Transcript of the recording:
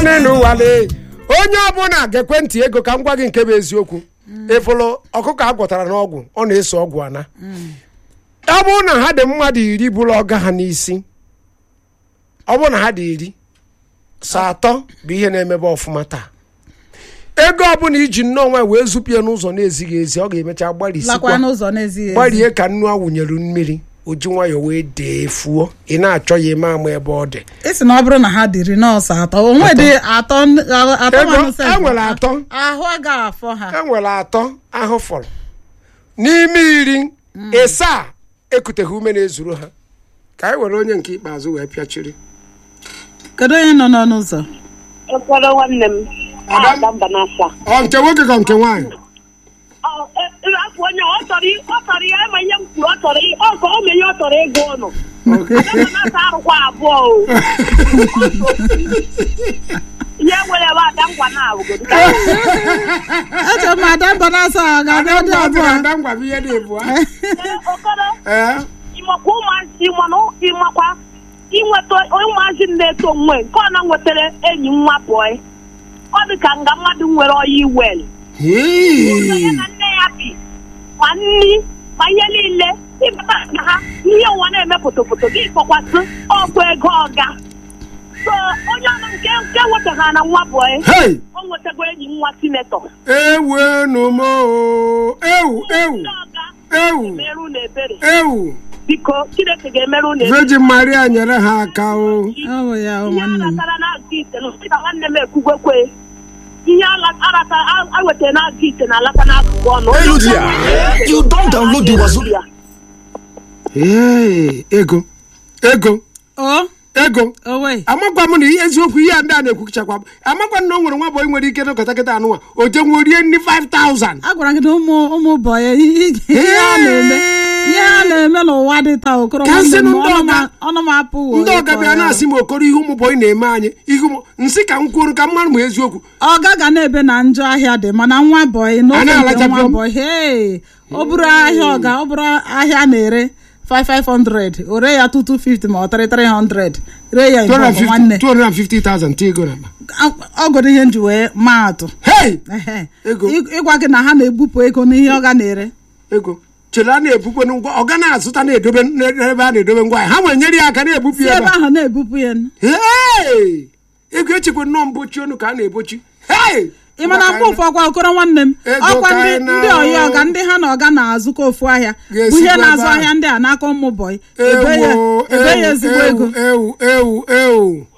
naanị n'ụwale onye ọbụla ga-ekwentị ego ka m gwa gị nke bụ eziokwu ịfụlụ ọkụkọ a gwọtara n'ọgwụ ọ na-eso ọgwụ ana ọ bụrụ na ha dị mmadụ iri bụrụ ọga ha n'isi ọ bụrụ na ha dị iri sa atọ bụ ihe na-emebe ọfụma taa ego ọbụla iji nnọọ nwa wee zupie n'ụzọ na-ezighị ezi ọ ga-emecha lakwa gbalịsikwa n'ụzọ na-ezighị ezi gbarie ka nnu a wụnyere mmiri o ji nwayọọ wee dee fuo ị na-achọ ya ime ama ebe ọ dị isi na ọ bụrụ na ha dịrị nọọsụ atọ onwe dị atọ atọ Ego, nwanụ sef. e nwere atọ. ahụ agaghị afọ ha e nwere atọ ahụ fọrọ n'ime iri ịsaa ekuteghị ume na-ezuru ha ka anyị were onye nke ikpeazụ wee pịachiri kedu onye nọ n'ọnụ ụzọ Ụfọdụ nwanne m Adam? ada mba n'afọ a. ọ nke nwoke ka nke nwaanyị Ọ, e- e- afọ onye ọ chọrọ i- ọ chọrọ ya ma ihe m kwuru ọ chọrọ i- ọ ka o menye ọ chọrọ ịgụ ụnụ ada mba n'afọ arụkwa abụọ o ihe nwere ebe ada ngwa na-awụgodo eche m ada mba na-asa a ga-abịa dị abụọ ada ngwa bụ ihe dị ebu okoro ee ịmakwa ụmụazị mana ịmakwa inweta ụmụazị na-eto onwe nke ọ na nwetara enyi nwa bọị ọ dị ka nga mmadụ nwere ọya iwel ụzọ ya na nne ya bi ma nri ma ihe niile ịbata na ha ihe ụwa na-eme fotofoto gị kpọkwasị ọgwụ ego ọga so onye ọnụ nke nke nwetaghara na nwa bọị hei o nwetago enyi nwa sinetọ ewenụ m oo. ewu ewu ndị ọga ewu merụ na ebere ewu biko chineke ga-emerụ na ebere virgin maria nyere ha aka o ọ bụ ya o ihe a nwanne m ratara na-aga ite na nwanne m ekwugwekwe ihe arata awetara na-aga ite na-alata n'akụkụ ọnụ Onye Hello ọbụla there. nwere- You don't download the Wazoo. Ya. ee ego ego o ego owe amakwa m na ihe eziokwu ihe a ndị a na-ekwuchakwa m amakwa m na o nwere nwa bọyị nwere ike n'ụkọta kịta anụnwa o jenwe rie nri 5000 a gwara gị na ụmụ ụmụ bọyị ihe a na-eme ihe a na-eme n'ụwa dị taa okoro Ka nsị nwanne m nụ ndị ọnụ ọga- m- ọnụ m apụwo ndị ọga bịa na-asị m okoro ihe ụmụ bọyị na-eme anyị ihe ụmụ nsị ka m kwuru ka m mara ma eziokwu ọga ga na-ebe na njọ ahịa dị mana nwa bọyị A n'ofe nke na-alachapụ nwa m. bọyị hei ọ bụrụ ahịa ọga ọ bụrụ ahịa a na-ere 5500 o ree ya 2250 ma ọ 3300 ree ya nke ọgụ nwanne 250,000 ta ego na akpa ọgụrụ ihe nji wee maa atụ hei Ehe. Ego. Ị- ịgwa gị na ha na-ebupụ ego n'ihe ọ ga na-ere ego chere a na-ebukwe ngwa ọ ga na-azụta na-edobe n'ebe a na-edobe ngwa ahịa ha nwere nyere ya aka na-ebupụ si ya ebe ebe a. ahụ na-ebupụ ya Hei! ego echekwa nnọọ mbochi ọnụ ka a na-ebochi hei ị mana mgbe ụfọ ọkwa okoro nwanne m Ego ọkwa ka ndị anyị ndị na- ọya ọga ndị ha na ọga na-azụkọ ofu ahịa Ga-esikwa bụ ihe ebe na-azụ ahụ. ahịa ndị a n'aka ụmụ bọyị ebe ya ewu ebe ya ezigbo ewu ego ewu ewu ewu